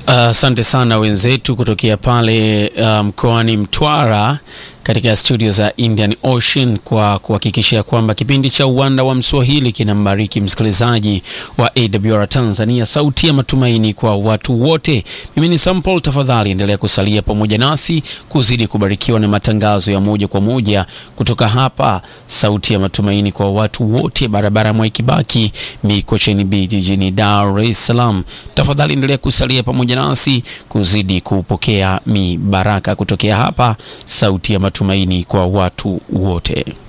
Asante uh, sana wenzetu kutokea pale uh, mkoani Mtwara katika studio za Indian Ocean kwa kuhakikisha kwamba kipindi cha uwanda wa Mswahili kinambariki msikilizaji wa AWR Tanzania, sauti ya matumaini kwa watu wote. Mimi ni Sampol, tafadhali endelea kusalia pamoja nasi kuzidi kubarikiwa na matangazo ya moja kwa moja kutoka hapa, sauti ya matumaini kwa watu wote, barabara Mwai Kibaki, Mikocheni B, jijini Dar es Salaam. Tafadhali endelea kusalia pamoja nasi kuzidi kupokea mibaraka kutokea hapa, sauti ya matumaini kwa watu wote.